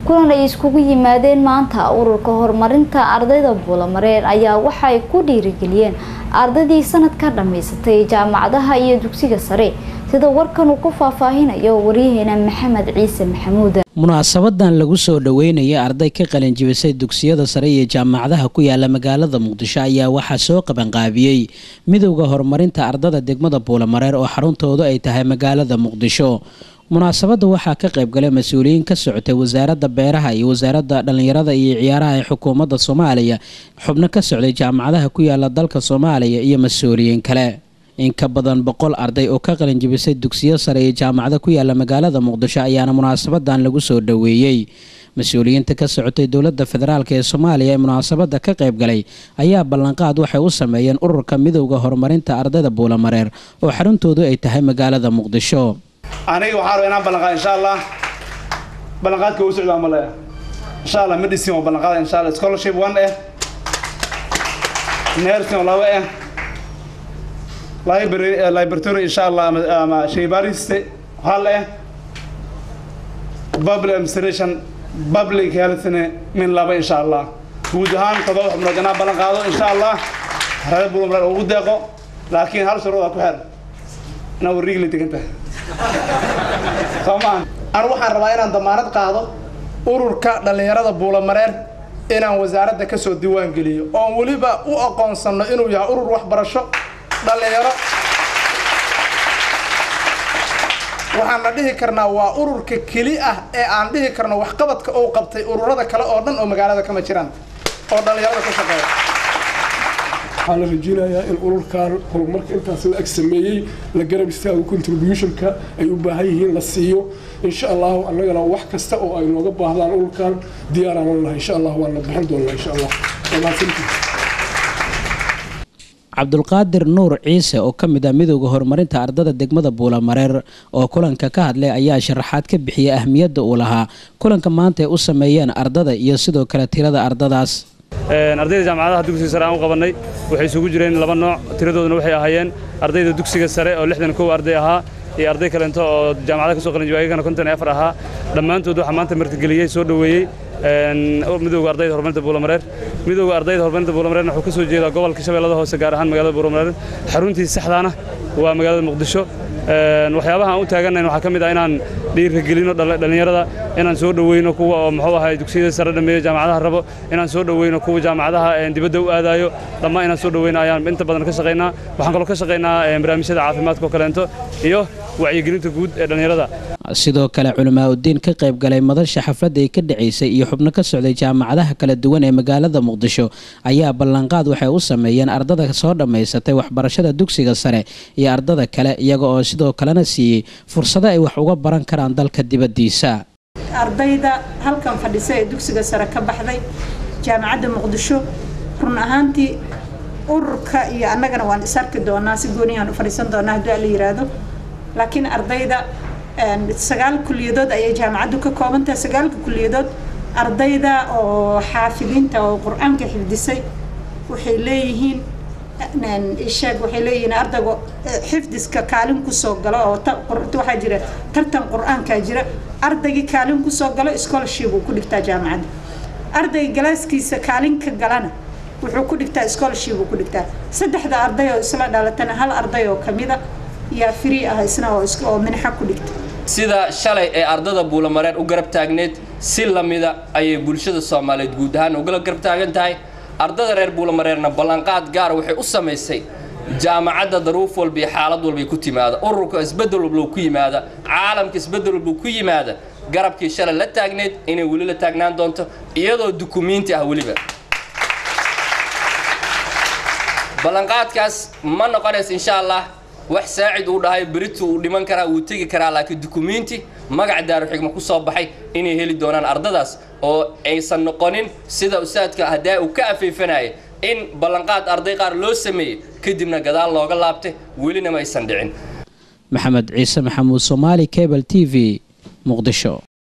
kulan ay iskugu yimaadeen maanta ururka horumarinta ardayda buulamareer ayaa waxay ku dhiirigeliyeen ardaydii sanadka dhammaysatay jaamacadaha iyo dugsiga sare sida warkan uu ku faahfaahinayo waryaheena maxamed ciise maxamuud munaasabadan lagu soo dhoweynaya arday ka qalinjibisay dugsiyada sare iyo jaamacadaha ku yaala magaalada muqdisho ayaa waxaa soo qabanqaabiyey midowda horumarinta ardada degmada buulamareer oo xaruntoodu ay tahay magaalada muqdisho munaasabadda waxaa ka qaybgalay mas-uuliyiin ka socotay wasaaradda beeraha iyo wasaaradda dhallinyarada iyo ciyaaraha ee xukuumadda soomaaliya xubno ka socday jaamacadaha ku yaala dalka soomaaliya iyo mas-uuliyiin kale in ka badan boqol arday oo ka qalinjibisay dugsiyo sare iyo jaamacada ku yaala magaalada muqdisho ayaana munaasabadan lagu soo dhoweeyey mas-uuliyiinta ka socotay dowladda federaalk ee soomaaliya ee munaasabadda ka qaybgalay ayaa ballanqaad waxay u sameeyeen ururka midowda horumarinta ardayda buulamareer oo xaruntoodu ay tahay magaalada muqdisho aniga waxaan rabaa inaan ballanqaad insha allah ballanqaadka uu socdaa ma leeya insha allah medicine waa ballanqaada insha allah scholarship one eh nursing oo laba eh library laboratory insha allah ama ama shaybaariste hal eh public administration public healthne min laba insha allah guud ahaan todoba xubnood inaan ballan qaado insha allah reer bulumreer ugu deeqo laakiin hal shuruuda ku xeer inaa warriigla degan tahay soomaa anu waxaan rabaa inaan damaanad qaado ururka dhallinyarada buulamareer inaan wasaaradda ka soo diiwaan geliyo oon weliba u aqoonsanno inuu yahay urur waxbarasho dhallinyaro waxaan la dhihi karnaa waa ururka keli ah ee aan dhihi karno waxqabadka uu qabtay ururada kale oo dhan oo magaalada kama jiraan oo dhallinyarada ka shaqeeya waxaa la rajeynayaa in ururkan horumarka intaas la ag sameeyey la garab istaago contributionka ay u baahan yihiin la siiyo insha allahu annagana wax kasta oo ay nooga baahdaan ururkan diyaaraan lahay insha allah waan la bixin doonaa insha allah cabdulqaadir nuur ciise oo ka mid ah midowda horumarinta ardada degmada buulamareer oo kulanka ka hadlay ayaa sharaxaad ka bixiyay ahmiyadda uu lahaa kulanka maanta ay u sameeyeen ardada iyo sidoo kale tirada ardadaas ardayda jaamacadaha dugsiga sare aan u qabannay waxay isugu jireen laba nooc tiradooduna waxay ahaayeen ardayda dugsiga sare oo lixdan kow arday ahaa iyo arday kalento oo jaamacada ka soo qalinjibay ayagana konton iyo afar ahaa dhammaantood waxaa maanta martigeliyey soo dhoweeyey midowga ardayda horumarinta buulamareer midowga ardayda horumarinta buulamareerna wuxuu ka soo jeedaa gobolka shabeellada hoose gaar ahaan magaalada buulamareer xaruntiisa saxdaana waa magaalada muqdisho waxyaabaha aan u taagannayn waxaa ka mid ah inaan dhiirigelino dhallinyarada inaan soo dhoweyno kuwa oo muxuu ahay dugsiyada sare dhameeyo jaamacadaha rabo inaan soo dhoweyno kuwa jaamacadaha dibadda u aadaayo dhammaan inaan soo dhoweyno ayaan inta badan ka shaqaynaa waxaan kaloo ka shaqaynaa barnaamijyada caafimaadka oo kaleento iyo wacyigelinta guud ee dhallinyarada sidoo kale culamaa udiin ka qayb galay madasha xafladda ay ka dhacaysay iyo xubno ka socday jaamacadaha kala duwan ee magaalada muqdisho ayaa ballanqaad waxay u sameeyeen ardada soo dhammaysatay waxbarashada dugsiga sare iyo ardada kale iyaga oo sidoo kalena siiyey fursado ay wax uga baran karaan dalka dibaddiisa ardayda halkan fadhisa ee dugsiga sare ka baxday jaamacadda muqdisho run ahaantii ururka iyo annagana waan is arki doonaa si gooniyaan u fadhiisan doonaa haddii alla yidhaahdo laakiin ardayda sagaal kuliyadood ayay jaamacaddu ka koobantahay sagaalka kuliyadood ardayda oo xaafidiinta oo qur-aanka xifdisay waxay leeyihiin isheeg waxay leeyihiin ardayga xifdiska kaalin kusoo galo oo waxaa jira tartan qur-aankaa jira ardaygii kaalin kusoo galo scholarship uu ku dhigtaa jaamacadda ardayga galaaskiisa kaalin ka galana wuxuu ku dhigtaa scholarship uu ku dhigtaa saddexda arday oo isla dhalatana hal arday oo kamida yaa free ah isna oo minxa ku dhigta sida shalay ee ardada buulamareer u garab taagneed si lamida ayay bulshada soomaaliyeed guud ahaan ugala garab taagan tahay ardada reer buulamareerna ballanqaad gaara waxay u samaysay jaamacadda daruuf walba iyo xaalad walbay ku timaada ururka isbeddel walba ku yimaada caalamka isbeddel walba ku yimaada garabkii shalay la taagneed inay weli la taagnaan doonto iyadoo dukumiinti ah weliba ballanqaadkaas ma noqonaysa insha allah wax saacid uu dhahay beritu uu dhiman karaa wuu tegi karaa laakiin dukumiinti magac daaruxigma ku soo baxay inay heli doonaan ardadaas oo aysan noqonin sida usaadka haddaa uu ka afeefanaya in ballanqaad arday qaar loo sameeyey kadibna gadaal looga laabtay welina ma aysan dhicin maxamed ciise maxamuud soomaali cable t v muqdisho